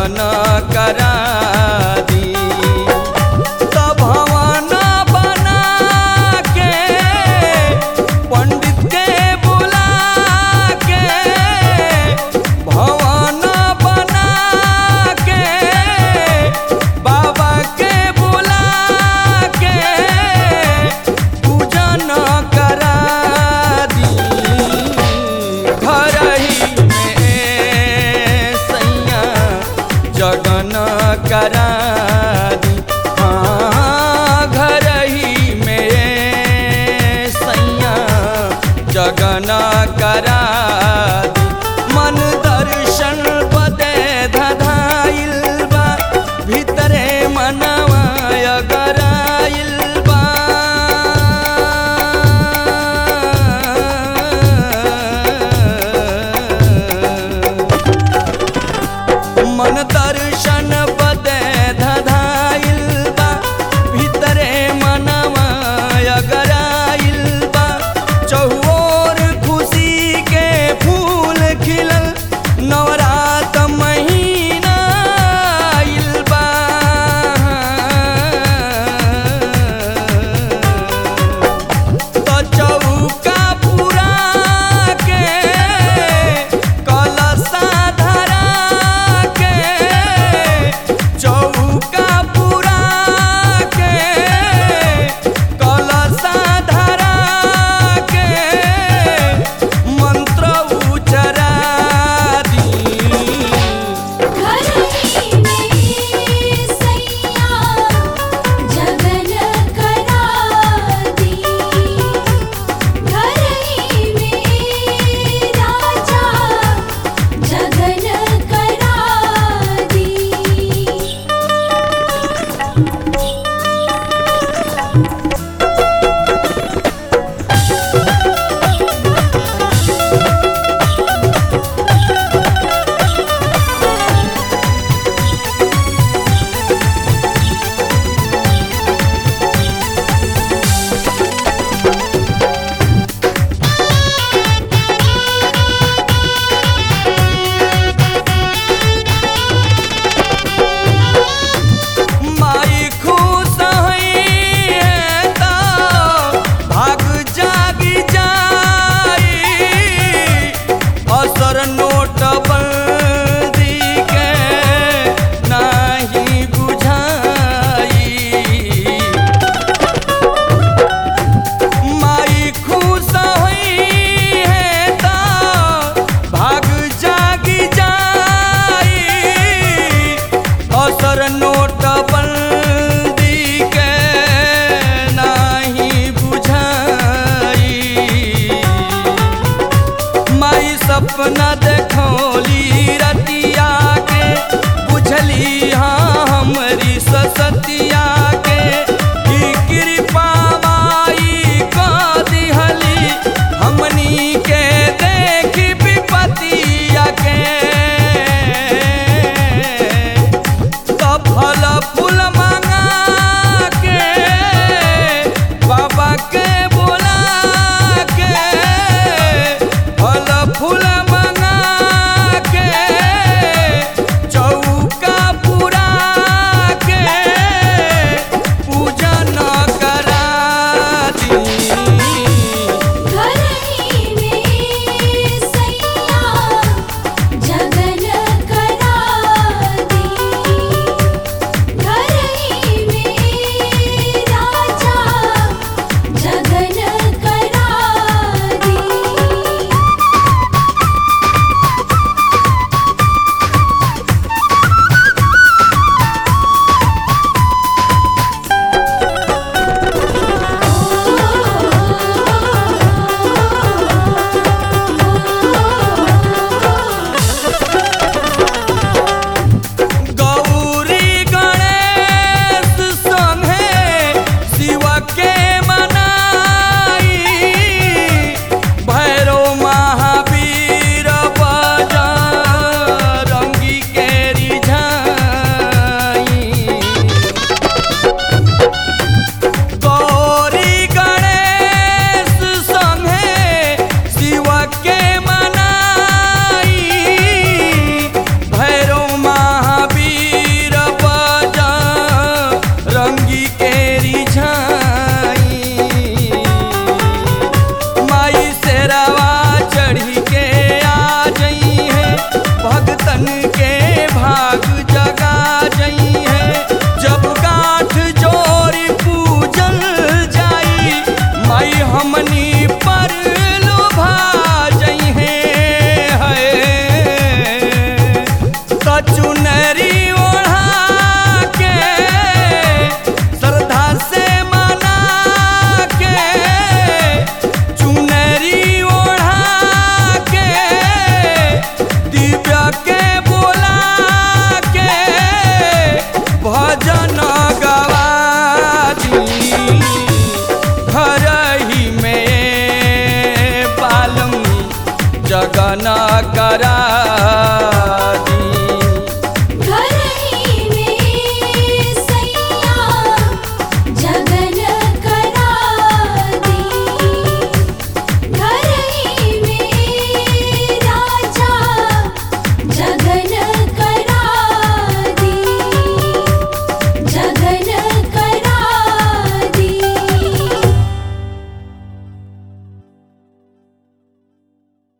जगन करा दी तो भवन बना के पंडित के बुला के भवन बना के बाबा के बुला के पूजन करा दी घर ही में सैया जगन करा दी हाँ घर ही में सैया जगन करा दी मन दर्शन बदे धधाइल बा भीतरे मनवा अगराइल बा मन दर्शन बदे धधाइल बा भीतरे मनवा अगराइल बा चहुओर खुशी के फूल खिलल नवरात महीना आइल बा तो चौका पुरा के कलशा धरा के चौका पुरा के कलशा धरा के मंत्र उचरा दी घर ही में सैया जगन करा दी घर ही में राजा जगन करा दी माई खुश है तो भाग जागी जाई असर नोट बंदी के नाही बुझाई माई खुश है तो भाग जागी जाई असर नोट बंदी के नाही बुझाई माई सपना देखौली रतिया के बुझली हाँ हमरी ससतिया के ई कृपा माई क दिहली हमनी के देखी विपतिया के तो फल फूल मंगा के बाबा के बोला के फल फूल मंगा के चौका पुरा के चुनरी